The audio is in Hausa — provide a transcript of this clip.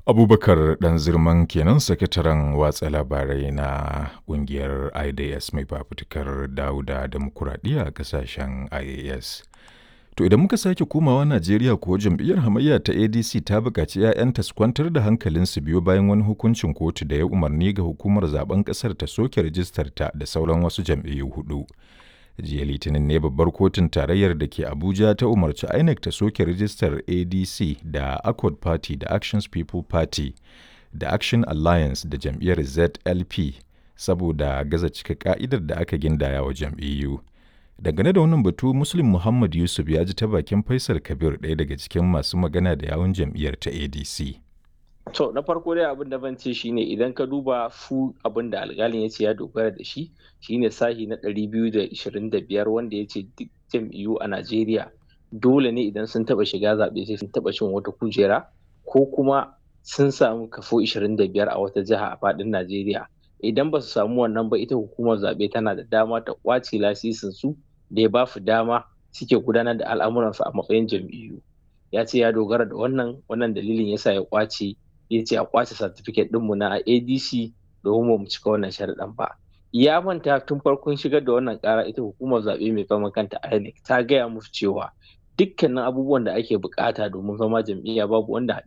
Abubakar ɗan zirman kenan sakataren watsa labarai na ƙungiyar IDS mai fafutukar dawo da demokuraɗiyya a ƙasashen IAS. To idan muka sake komawa Najeriya kuwa jam'iyyar hamayya ta ADC ta buƙaci 'ya'yanta su kwantar da hankalinsu biyo bayan wani hukuncin kotu da ya umarni ga hukumar zaben ƙasar ta soke rijistarta da sauran wasu jam'iyyu hudu. jiya litinin ne babbar kotun tarayyar da ke abuja ta umarci inec ta soke rijistar adc da accord party da actions people party da action alliance da jam'iyyar zlp saboda gaza cika ka'idar da aka gindaya wa jam'iyyu dangane da wannan batu muslim muhammad yusuf ya ji ta bakin faisal kabir ɗaya daga cikin masu magana da yawun jam'iyyar ta adc To na farko dai abin da ban ce shine idan ka duba fu abin da alƙalin ya ce ya dogara da shi shine sahi na 225 wanda ya ce duk jam'iyyu a Najeriya dole ne idan sun taba shiga zaɓe sai sun taba cin wata kujera ko kuma sun samu kafo 25 a wata jiha a faɗin Najeriya. Idan ba su samu wannan ba ita hukumar zaɓe tana da dama ta ƙwace lasisin su da ya ba su dama suke gudanar da al'amuransu a matsayin jam'iyyu. Ya ce ya dogara da wannan wannan dalilin yasa ya ƙwace ya ce a kwace certificate ɗinmu na adc domin mu cika wannan sharaɗin ba ya manta tun farkon shigar da wannan ƙara ita hukumar zaɓe mai fama kanta inec ta gaya musu cewa dukkanin abubuwan da ake bukata domin zama jam'iyya babu wanda